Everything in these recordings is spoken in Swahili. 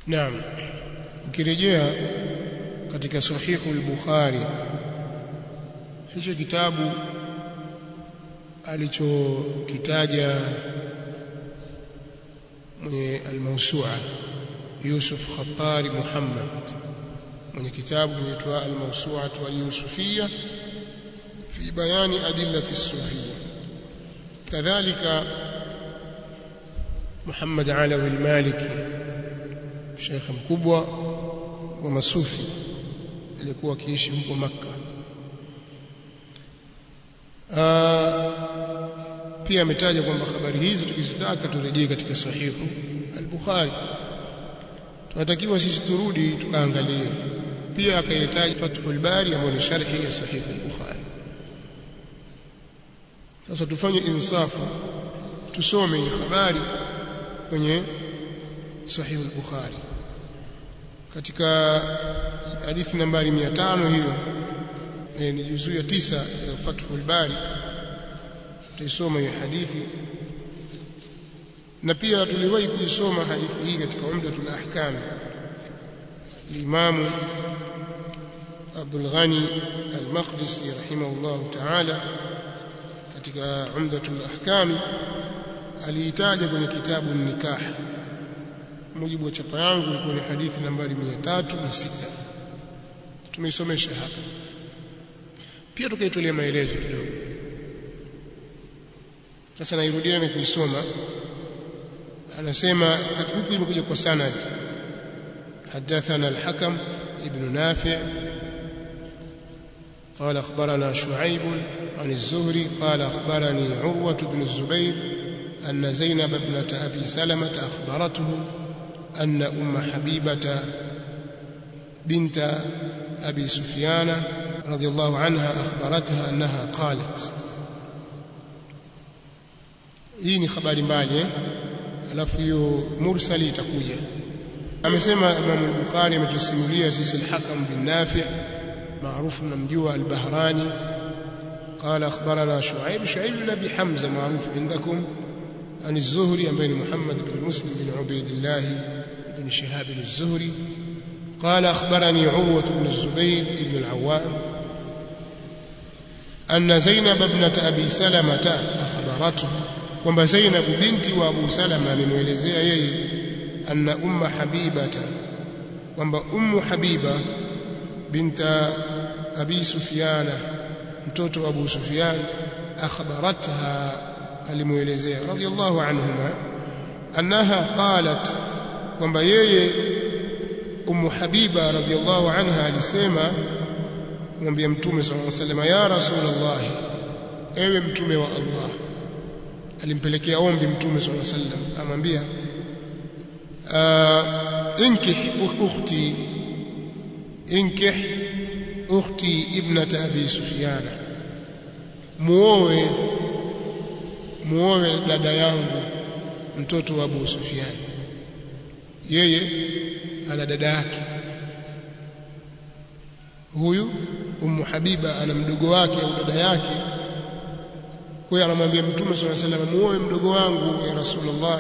Naam. Ukirejea katika sahihu al-Bukhari hicho kitabu alichokitaja mwenye al-Mawsu'a Yusuf Khattari Muhammad mwenye kitabu kinaitwa al-Mawsu'a al-Yusufiyya fi bayani adillati as-sufiyya kadhalika Muhammad Alawi al-Maliki shekhe mkubwa wa masufi aliyekuwa akiishi huko Makka pia ametaja kwamba habari hizi tukizitaka turejee katika sahihu al-Bukhari tunatakiwa sisi turudi tukaangalie pia akahitaji Fathul Bari ambayo ni sharhi ya sahihu al-Bukhari sasa tufanye insafu tusome hii habari kwenye sahihu al-Bukhari katika hadithi nambari 500 hiyo e, ni juzuu ya tisa ya Fathul Bari tutaisoma hiyo hadithi na pia tuliwahi kuisoma hadithi hii katika Umdatul Ahkam Imam Abdul Ghani Al-Maqdisi rahimahullah ta'ala katika Umdatul Ahkam aliitaja kwenye kitabu Nikah mujibu wa chapa yangu ilikuwa ni hadithi nambari 306 tumeisomesha hapa pia tukaitolea maelezo kidogo sasa nairudia na kuisoma anasema huku imekuja kwa sanad حدثنا الحكم ابن نافع قال أخبرنا شعيب عن الزهري قال أخبرني عروة بن الزبير أن زينب ابنة أبي سلمة أخبرته أن أم حبيبة بنت أبي سفيان رضي الله عنها أخبرتها أنها قالت hii ni habari mbali eh? alafu hiyo mursali itakuja amesema Imam al-Bukhari ametusimulia sisi al-Hakam bin Nafi' maarufu mnamjua al-Bahrani قال أخبرنا شعيب شعيب بن أبي حمزة معروف عندكم عن الزهري أمين محمد بن مسلم بن عبيد الله بن شهاب الزهري قال أخبرني عروة بن الزبير بن العوام أن زينب ابنة أبي سلمة أخبرته kwamba Zainab binti wa Abu Salama amemwelezea yeye anna umma Habibata kwamba ummu Habiba binta Abi Sufyana mtoto wa Abu Sufyan akhbaratha alimuelezea radiyallahu anhuma annaha qalat kwamba yeye ummu Habiba radiyallahu anha alisema kumwambia mtume sallallahu alaihi wasallam ya rasulullah ewe mtume wa Allah alimpelekea ombi mtume sallallahu alaihi wasallam amwambia inkih ukhti inkih ukhti ibnat abi sufyan muoe muoe dada yangu mtoto wa abu sufyan yeye ana dada yake huyu ummu habiba ana mdogo wake au dada yake kwa hiyo anamwambia mtume swalla sallam muoe mdogo wangu ya rasulullah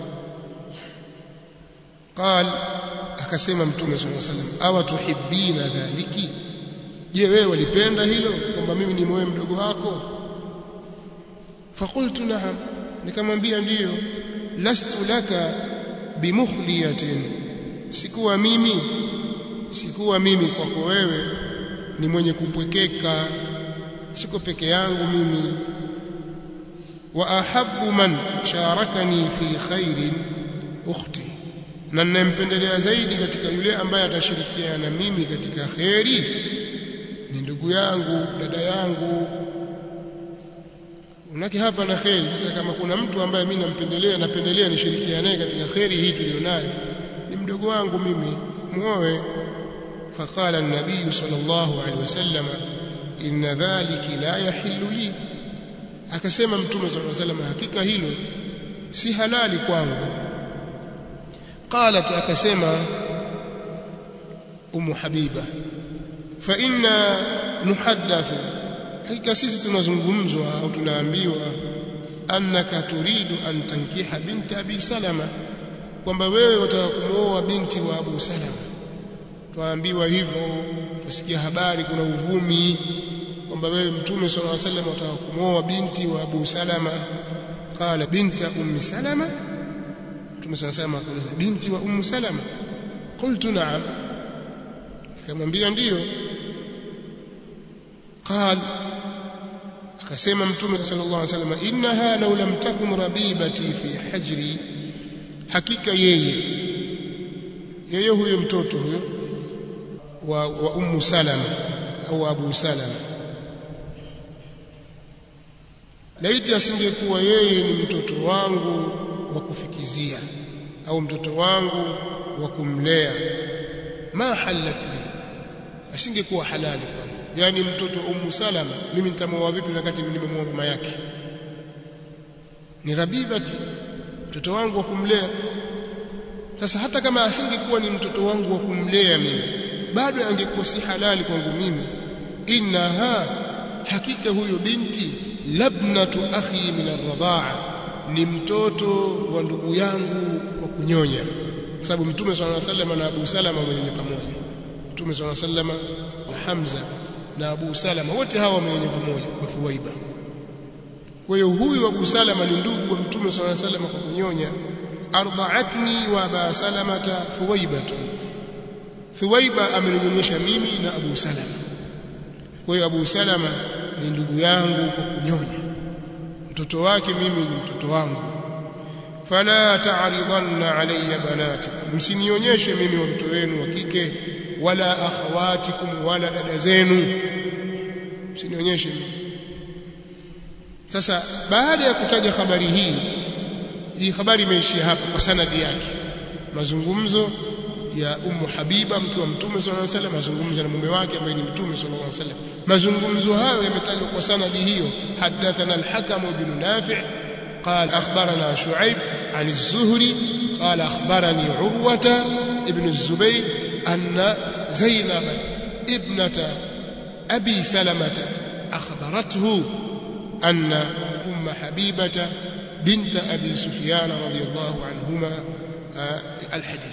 qal akasema mtume swalla sallam awa tuhibbina dhaliki je wewe walipenda hilo kwamba mimi ni muoe mdogo wako fakultu na'am nikamwambia ndiyo lastu laka bimukhliyatin sikuwa mimi sikuwa mimi kwako wewe ni mwenye kupwekeka siko peke yangu mimi واحب من شاركني في خير اختي na ninampendelea zaidi katika yule ambaye atashirikiana na mimi katika kheri ni ndugu yangu dada yangu unaki hapa na kheri sasa kama kuna mtu ambaye mimi nampendelea napendelea nishirikiane naye katika kheri hii tulionayo ni mdogo wangu mimi muoe فقال النبي صلى الله عليه وسلم إن ذلك لا يحل لي akasema mtume sallallahu alaihi wasallam hakika hilo si halali kwangu qalat akasema umu habiba fa inna nuhaddathu hakika sisi tunazungumzwa au tunaambiwa annaka turidu an tankiha binti abi salama kwamba wewe wataka kumwoa binti wa Abu Salama twaambiwa hivyo tusikia habari kuna uvumi kwamba wewe mtume sallallahu alaihi wasallam wataka kumwoa binti wa Abu Salama qala binta ummi Salama mtume sallallahu alaihi wasallam akauliza binti wa ummu Salama qultu na'am nikamwambia ndiyo قال akasema mtume sallallahu alaihi wasallam innaha law lam takun rabibati fi hajri hakika yeye yeye huyo mtoto huyo wa, wa ummu salama au abu salama laiti asingekuwa yeye ni mtoto wangu wa kufikizia au mtoto wangu wa kumlea ma halat li asingekuwa halali kwangu yani mtoto ummu salama mimi nitamwoa vipi wakati nimemwoa mama yake ni rabibati mtoto wangu wa kumlea sasa hata kama asingekuwa ni mtoto wangu wa kumlea mimi bado angekuwa si halali kwangu mimi innaha hakika huyo binti labnatu akhi min arradhaa ni mtoto wa ndugu yangu kwa kunyonya kwa sababu mtume swalla sallam na Abu Salama wenye pamoja mtume swalla sallam na Hamza na Abu Salama wote hawa wamenye pamoja kwa Thuwaiba kwa hiyo huyu Abu Salama ni ndugu wa mtume swalla sallam kwa kunyonya arda'atni wa Aba Salamata Thuwaibatu Thuwaiba ameninyonyesha mimi na Abu Salama kwa hiyo Abu Salama ni ndugu yangu kwa kunyonya mtoto wake mimi ni mtoto wangu fala ta'ridanna alayya banatikum msinionyeshe mimi watoto wenu wa kike wala akhawatikum wala dada zenu msinionyeshe mimi sasa baada ya kutaja habari hii hii habari imeishia hapa kwa sanadi yake mazungumzo ya ummu habiba mke wa mtume sallallahu alaihi wasallam mazungumzo na mume wake ambaye ni mtume sallallahu alaihi wasallam mazungumzo hayo yametajwa kwa sanadi hiyo hadathana al-hakam ibn nafi' قال أخبرنا شعيب عن الزهري قال أخبرني عروة ابن الزبير أن زينب ابنة أبي سلمة أخبرته أن أم حبيبة بنت أبي سفيان رضي الله عنهما الحديث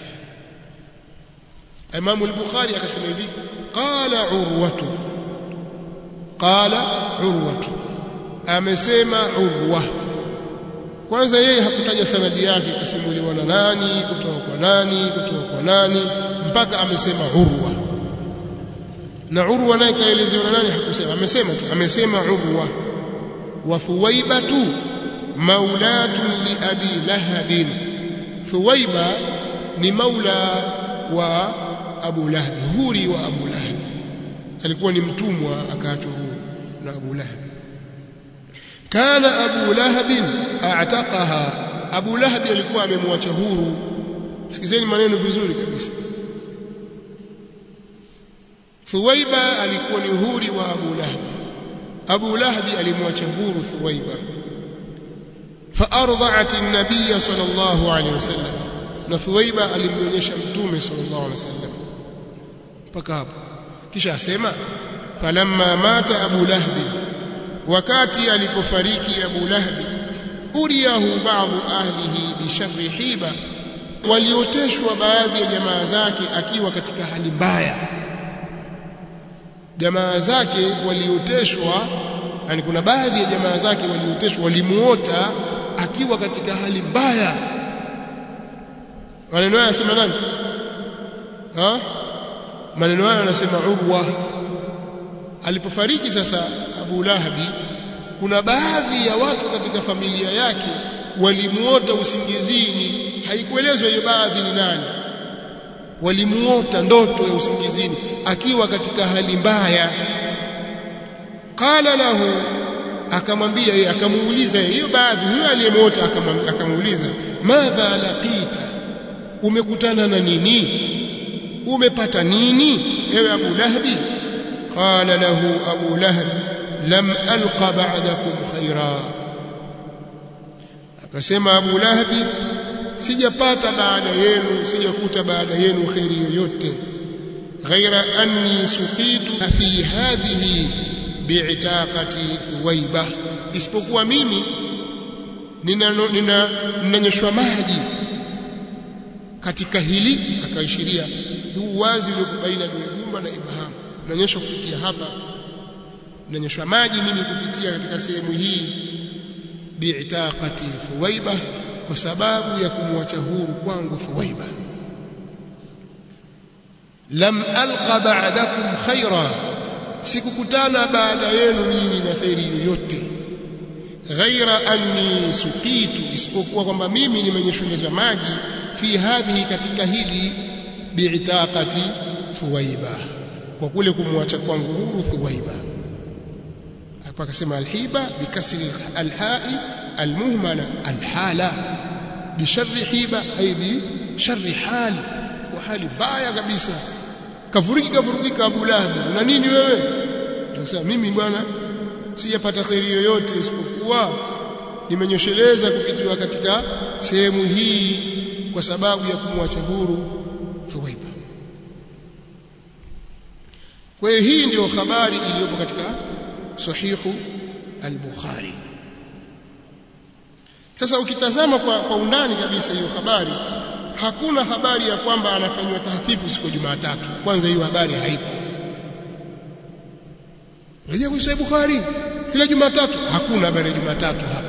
إمام البخاري قسم يدي قال عروة قال عروة أمسيما عروة kwanza yeye hakutaja sanadi yake kasimuliwa na nani kutoka kwa nani kutoka kwa nani mpaka amesema urwa na urwa naye kaelezewa na nani hakusema amesema tu amesema urwa wa thuwaibatu maulatun li abi lahab thuwaiba ni maula wa abu lahab huri wa abu lahab alikuwa ni mtumwa akaachwa huru na abu lahab kana abu lahab a'taqaha abu lahab alikuwa amemwacha huru sikizeni maneno vizuri kabisa Thuwaiba alikuwa ni huri wa Abu Lahab Abu Lahab alimwacha huru Thuwaiba فارضعت النبي صلى الله عليه وسلم na Thuwaiba alimnyonyesha mtume sallallahu alaihi wasallam mpaka hapo kisha asema falamma mata Abu Lahab wakati alipofariki Abu Lahab uriyahu baadhi ahlihi bi sharri hiba walioteshwa baadhi ya jamaa zake akiwa katika hali mbaya jamaa zake walioteshwa yani kuna baadhi ya jamaa zake walioteshwa walimuota akiwa katika hali mbaya maneno haya yanasema nani ha maneno haya yanasema Urwa alipofariki sasa Abu Lahabi kuna baadhi ya watu katika familia yake walimuota usingizini haikuelezwa hiyo baadhi ni nani walimuota ndoto ya usingizini akiwa katika hali mbaya qala lahu akamwambia yeye akamuuliza hiyo baadhi huyo aliyemuota akamuuliza madha laqita umekutana na nini umepata nini ewe Abu Lahabi qala lahu Abu Lahab lam alqa ba'dakum khaira akasema Abu Lahabi sijapata baada yenu sijakuta baada yenu khairi yoyote ghaira anni suqitu fi hadhihi bi'taqati thuwaiba isipokuwa mimi ninanyoshwa maji katika hili akaishiria huu wazi ulio baina ya gumba na ibham unaonyesha kupitia hapa unaonyeshwa maji mimi kupitia katika sehemu hii bi'taqati Thuwaiba kwa sababu ya kumwacha huru kwangu Thuwaiba lam alqa ba'dakum khaira sikukutana baada yenu nyinyi na khairi yoyote ghaira anni suqitu isipokuwa kwamba mimi nimenyeshwa maji fi hadhihi katika hili bi'taqati Thuwaiba kwa kule kumwacha kwangu huru Thuwaiba hapa akasema alhiba bikasri alhai almuhmala alhala bisharri hiba ay bi sharri hal wa hali baya kabisa kavuriki kavurukika Abu Lahab na nini wewe akasema mimi bwana sijapata khairi yoyote isipokuwa nimenyosheleza kupitiwa katika sehemu hii kwa sababu ya kumwacha huru Thuwaiba kwa hiyo hii ndio habari iliyopo katika sahihu al-Bukhari sasa ukitazama kwa, kwa undani kabisa hiyo habari hakuna habari ya kwamba anafanywa tahfifu siku ya Jumatatu kwanza hiyo habari haipo rejea kwa Sahih Bukhari kila Jumatatu hakuna habari ya Jumatatu hapa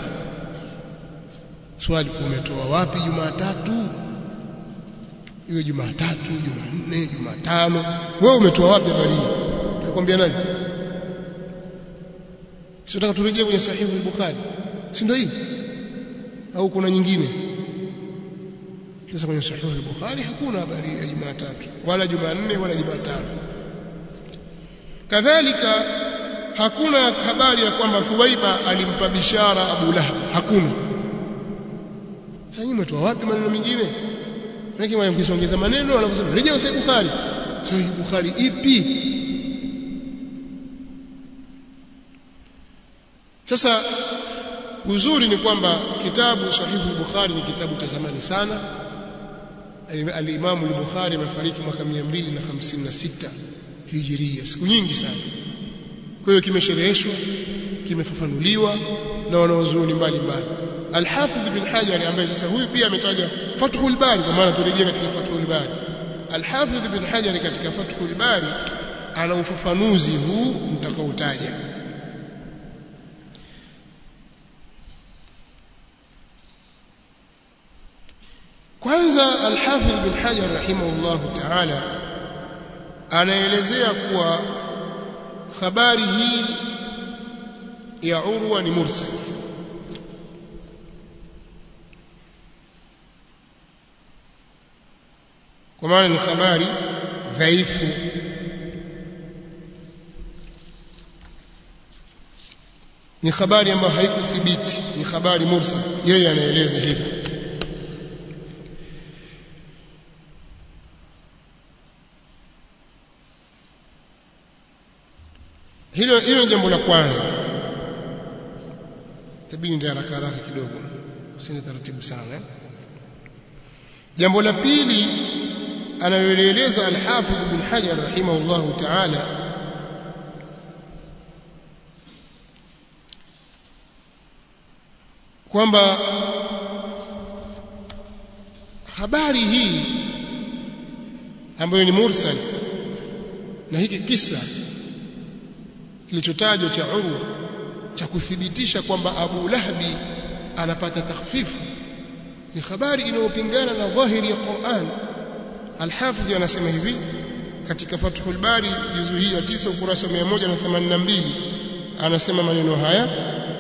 swali umetoa wapi Jumatatu iwe Jumatatu Jumanne Jumatano wewe umetoa wapi habari hii nakwambia nani sio nataka turejee kwenye sahihu al-Bukhari si ndio hii au kuna nyingine sasa kwenye sahihu al-Bukhari hakuna habari ya Jumatatu wala Jumanne wala Jumatano kadhalika hakuna habari ya kwamba Thuwaiba alimpa bishara Abu Lahab hakuna sasa nyinyi mtoa wapi maneno mengine lakini mkisongeza maneno wanaposema rejea sahihi Bukhari sahihi Bukhari ipi Sasa uzuri ni kwamba kitabu sahihu al-Bukhari ni kitabu cha zamani sana. Al-Imam al-Bukhari amefariki mwaka 256 Hijiria, siku nyingi sana. Kwa hiyo kimeshereheshwa, kimefafanuliwa na wanaozuoni mbalimbali. Al-Hafidh bin Hajar ambaye sasa huyu pia ametaja Fathul Bari kwa maana turejea katika Fathul Bari. Al-Hafidh bin Hajar katika Fathul Bari ana ufafanuzi huu mtakaotaja. kwanza al-Hafidh bin Hajar rahimahullah ta'ala anaelezea kuwa habari hii ya Urwa ni mursal kwa maana ni habari dhaifu ni habari ambayo haikuthibiti ni habari mursal yeye anaeleza hivyo hilo hilo ni jambo la kwanza tabidi ndio haraka haraka kidogo usini taratibu sana eh? jambo la pili anayoeleza al-Hafidh ibn Hajar rahimahullahu ta'ala kwamba habari hii ambayo ni mursal na hiki kisa kilichotajwa cha Urwa cha kuthibitisha kwamba Abu Lahabi anapata takhfifu ni habari inayopingana na dhahiri ya Qur'an Al-Hafidh anasema hivi katika Fathul Bari juzu hii ya 9 ukurasa 182 anasema maneno haya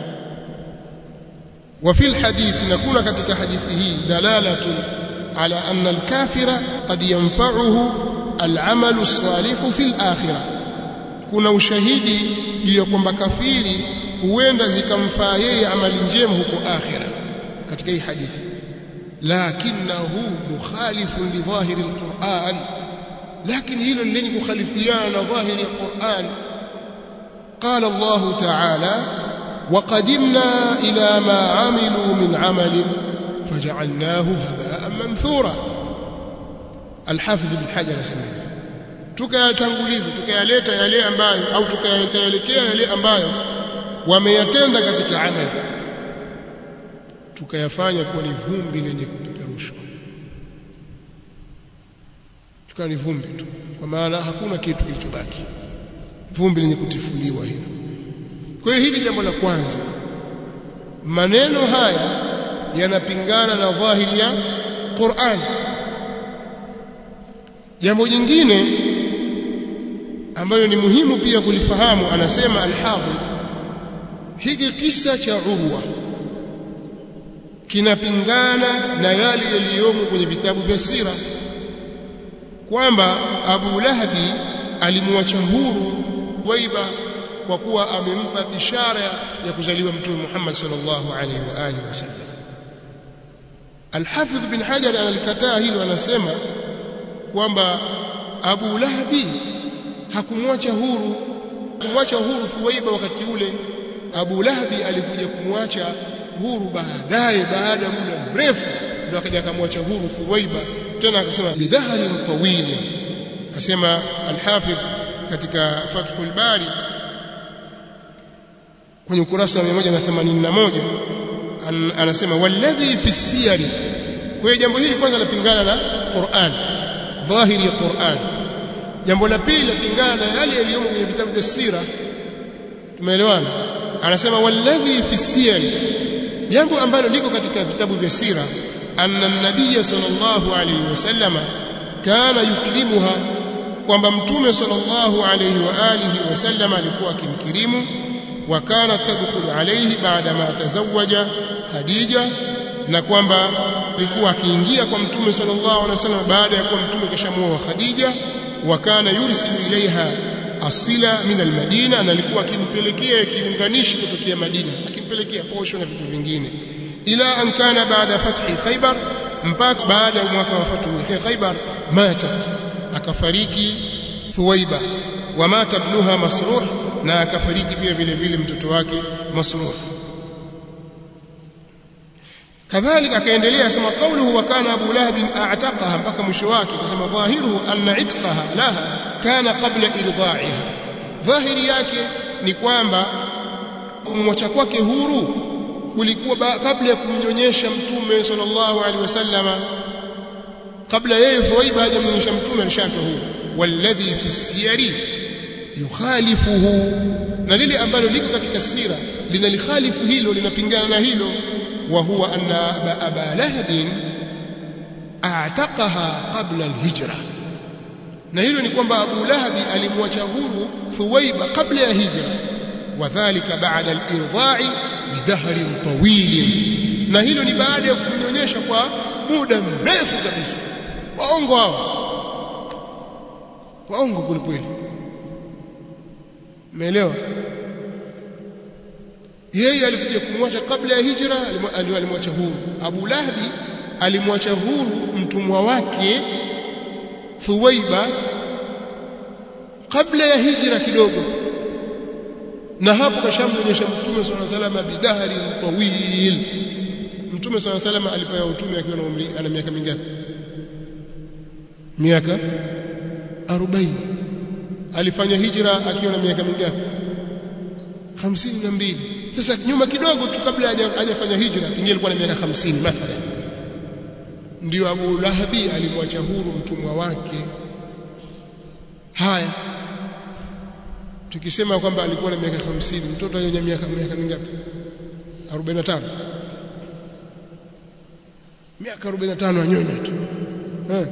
وفي الحديث نكون katika hadithi hii dalalatu ala anna al-kafira qad yanfa'uhu al-amalu as-salih fi al-akhirah kuna ushahidi juu ya kwamba kafiri huenda zikamfaa yeye amali njema huko akhira katika hii hadithi lakinahu mukhalifun li dhahiri alquran lakini hilo lenye kukhalifiana na dhahiri ya Qur'an qala Allah ta'ala وقدمنا إلى ما عملوا من عمل فجعلناه هباء منثورا الحافظ بن حجر سميه tukayatanguliza tukayaleta yale ambayo au tukayaelekea yale ambayo wameyatenda katika amali tukayafanya kuwa ni vumbi lenye kupeperushwa tukawa ni vumbi tu kwa maana hakuna kitu kilichobaki vumbi lenye kutifuliwa hilo kwa hiyo hili jambo la kwanza maneno haya yanapingana na dhahiri ya Qur'an jambo jingine ambayo ni muhimu pia kulifahamu anasema al-Hafidh hiki kisa cha Urwa kinapingana na yale yaliyomo kwenye vitabu vya sira kwamba Abu Lahabi alimwacha huru Waiba kwa kuwa amempa bishara ya kuzaliwa Mtume Muhammad sallallahu alaihi wa alihi wasallam. Al-Hafidh bin Hajar analikataa hilo, anasema kwamba Abu Lahabi hakumwacha huru kumwacha huru Thuwaiba wakati ule. Abu Lahabi alikuja kumwacha huru baadaye, baada ya muda mrefu, ndio akaja akamwacha huru Thuwaiba tena akasema bidhaharin tawili asema al-Hafidh katika Fathul Bari kwenye ukurasa wa 181 an, anasema walladhi fi siyari kwa hiyo jambo hili kwanza lapingana na Qur'an dhahiri ya Qur'an jambo la pili lapingana na yale yaliyomo kwenye vitabu vya sira tumeelewana anasema walladhi fi siyari jambo ambalo liko katika vitabu vya sira anna an-nabiy sallallahu alayhi wasallama kana yukrimuha kwamba mtume sallallahu alayhi wa alihi wasallam alikuwa akimkirimu wa kana tadkhulu alayhi baada ma tazawaja Khadija na kwamba alikuwa akiingia kwa mtume sallallahu alayhi wasallam baada ya kuwa mtume kashamuoa Khadija wa kana yursilu ilaiha asila min almadina na alikuwa akimpelekea kiunganishi kutokea Madina akimpelekea posho na vitu vingine ila an kana baada fathi Khaybar mpaka baada ya mwaka wa fathu Khaybar matat akafariki Thuwaiba wa mata ibnuha Masruh na akafariki pia vile vile mtoto wake Masruh kadhalika akaendelea asema qawluhu wa kana Abu Lahab a'taqaha mpaka mwisho wake akasema dhahiruhu anna itqaha laha kana qabla irdha'iha dhahiri yake ni kwamba kumwacha kwake huru kulikuwa kabla ya kumnyonyesha mtume sallallahu alaihi wasallama kabla yeye Thuwaiba hajamnyonyesha mtume alishachwa huru walladhi fi siyari yukhalifuhu na lile ambalo liko katika sira linalikhalifu hilo linapingana na hilo wa huwa anna aba lahab a'taqaha qabla alhijra na hilo ni kwamba Abu Lahab alimwacha huru Thuwaiba kabla ya hijra wadhālika ba'da al-irdha'i bidahrin tawil na hilo ni baada ya kumnyonyesha kwa muda mrefu kabisa waongo hao waongo kweli umeelewa yeye alikuja kumwacha kabla ya hijra ndio alimwacha huru Abu Lahabi alimwacha huru mtumwa wake Thuwaiba kabla ya hijra kidogo na hapo kashamwonyesha mtume swalla salama bidahari tawil mtume swalla salama alipewa utume akiwa na umri ana miaka mingapi miaka 40 alifanya hijra akiwa na miaka mingapi 52 sasa nyuma kidogo tu kabla hajafanya hijra pengine alikuwa na miaka 50 mathalan ndio Abu Lahabi alimwacha huru mtumwa wake haya tukisema kwamba alikuwa na miaka 50 mtoto yenye miaka miaka mingapi 45 miaka 45 anyonya tu eh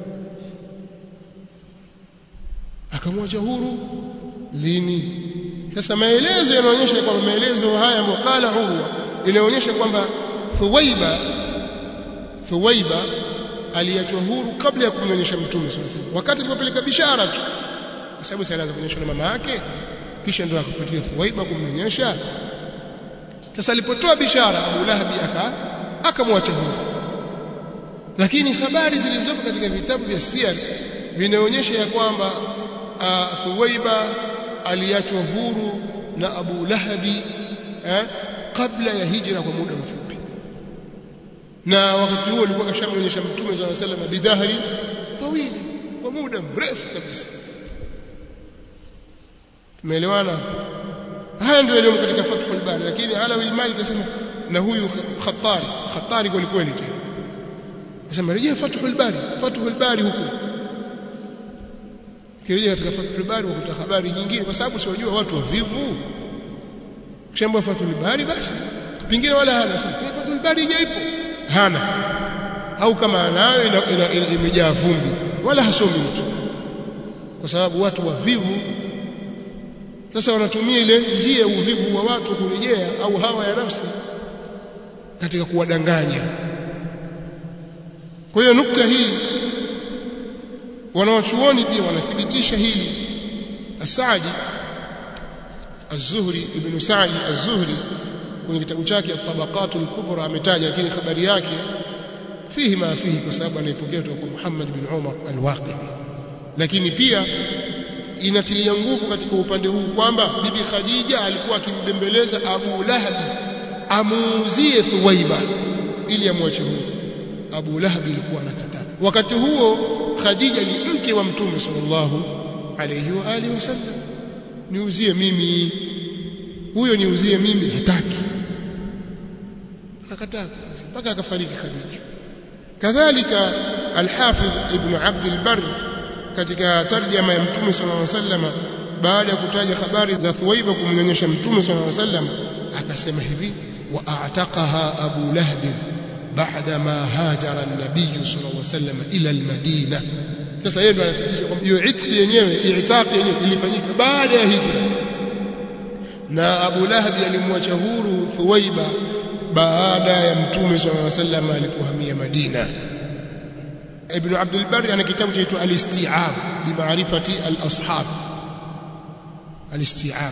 akamwacha huru lini sasa maelezo yanaonyesha kwamba maelezo haya mukala Urwa inaonyesha kwamba Thuwaiba Thuwaiba aliachwa huru kabla ya kumnyonyesha mtume sallallahu alaihi wasallam wakati alipopeleka bishara tu kwa sababu alianza kunyonyeshwa na mama yake kisha ndio akafuatilia Thuwaiba kumnyonyesha sasa alipotoa bishara Abu Lahabi aka akamwacha huru lakini habari zilizopo katika vitabu vya siyar vinaonyesha ya kwamba uh, Thuwaiba aliachwa huru na Abu Lahabi eh, kabla ya hijra kwa muda mfupi na wakati huo alikuwa kashamnyonyesha mtume sallallahu alaihi wasallam bidahari tawili kwa muda mrefu kabisa tumeelewana haya ndio yaliyo katika Fathul Bari lakini ala al-Mali kasema na huyu Khattari Khattari kweli kweli tena kasema rejea Fathul Bari Fathul Bari huko kirejea katika Fathul Bari wakuta habari nyingine kwa sababu siwajua watu wavivu kishaambia Fathul Bari basi pingine wala hana sasa Fathul Bari ipo hana au kama anayo imejaa vumbi wala hasomi mtu kwa sababu watu wavivu sasa wanatumia ile njia ya uvivu wa watu kurejea au hawa ya nafsi katika kuwadanganya kwa hiyo nukta hii wanawachuoni pia wanathibitisha hili Asadi Az-Zuhri ibn Sa'di Az-Zuhri kwenye kitabu chake At-Tabaqatul Kubra ametaja lakini habari yake fihi ma fihi kwa sababu anaipokea kutoka kwa Muhammad bin Umar al-Waqidi lakini pia inatilia nguvu katika upande huu kwamba bibi Khadija alikuwa akimbembeleza Abu Lahab amuuzie Thuwaiba ili amwache huru Abu Lahab alikuwa anakataa wakati huo Khadija ni mke wa Mtume sallallahu alayhi wa alihi wasallam niuzie mimi huyo niuzie mimi hataki akakataa mpaka akafariki Khadija kadhalika al-Hafidh Ibn Abd al-Barr katika tarjama ya Mtume sallallahu alaihi wasallam baada ya kutaja habari za Thuwaiba kumnyonyesha Mtume sallallahu alaihi wasallam akasema hivi wa a'taqaha Abu Lahab baada ma hajara an-nabiy sallallahu alaihi wasallam ila al-Madina sasa yeye ndo anathibitisha kwamba hiyo itqi yenyewe i'taqi yenyewe ilifanyika baada ya hijra na Abu Lahab alimwacha huru Thuwaiba baada ya Mtume sallallahu alaihi wasallam alipohamia Madina Ibn Abd al-Barr ana kitabu chaitwa Al-Isti'ab bi ma'rifati al-ashab Al-Isti'ab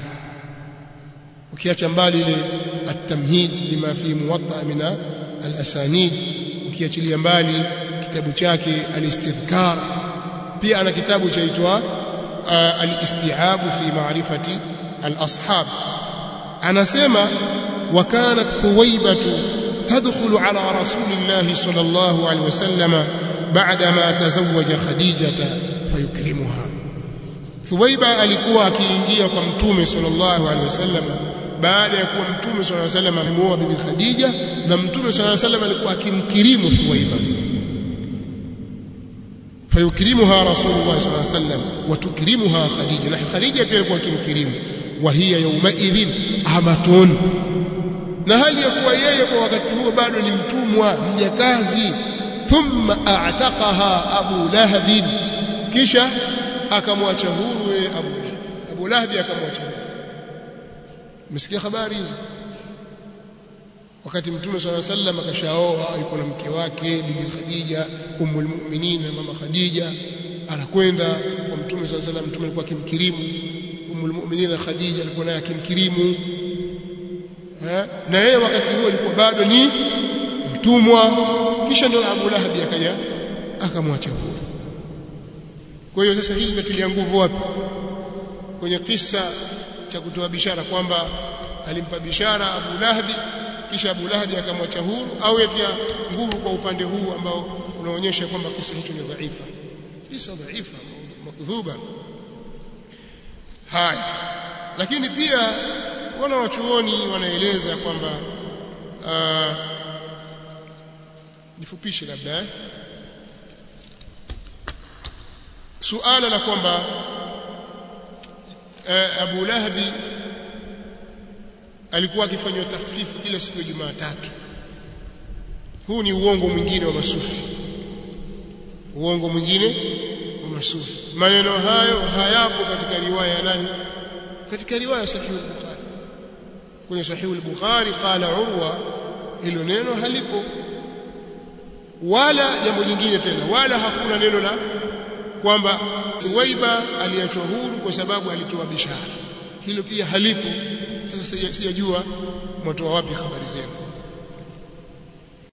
ukiacha mbali ile at-tamhid lima fi muwatta min al-asanid ukiachilia mbali kitabu chake al-istidhkar pia ana kitabu chaitwa al-Isti'ab fi ma'rifati al-ashab anasema wa kanat thuwaybatu tadkhulu ala rasulillahi sallallahu alaihi wasallam بعدما تزوج خديجة فيكرمها ثويبة alikuwa akiingia kwa mtume sallallahu alaihi wasallam baada ya kuwa mtume sallallahu alaihi wasallam amemuoa bibi Khadija na mtume sallallahu alaihi wasallam alikuwa akimkirimu Thuwaiba fayukrimuha rasulullah sallallahu alaihi wasallam wa tukrimuha Khadija na Khadija pia alikuwa akimkirimu wa hiya yawma idhin amatun na hali ya kuwa yeye kwa wakati huo bado ni mtumwa mjakazi thumma a'taqaha Abu Lahab kisha akamwacha huru yeye Abu Lahab Abu Lahab akamwacha huru msikia habari hizo wakati mtume swalla sallam akashaoa yuko na mke wake bibi Khadija ummul mu'minin mama Khadija anakwenda kwa mtume swalla sallam mtume alikuwa akimkirimu ummul mu'minin Khadija alikuwa naye akimkirimu na yeye wakati huo alikuwa bado ni mtumwa kisha ndio Abu Lahab akaja akamwacha huru kwa hiyo sasa hili linatilia nguvu wapi kwenye kisa cha kutoa bishara kwamba alimpa bishara Abu Lahab kisha Abu Lahab akamwacha huru au yatia nguvu kwa upande huu ambao unaonyesha kwamba kisa hicho ni dhaifa kisa dhaifa makdhuba haya lakini pia wana wachuoni wanaeleza kwamba uh, nifupishe labda eh? suala la kwamba eh, Abu Lahabi alikuwa akifanywa takhfifu kila siku ya Jumatatu huu ni uongo mwingine wa masufi uongo mwingine wa masufi maneno hayo hayapo katika riwaya ya nani katika riwaya sahihi al-Bukhari kwenye sahihi al-Bukhari qala Urwa hilo neno halipo wala jambo jingine tena wala hakuna neno la kwamba Thuwaiba aliachwa huru kwa sababu alitoa bishara hilo pia halipo sasa sijajua mwatoa wapi habari zenu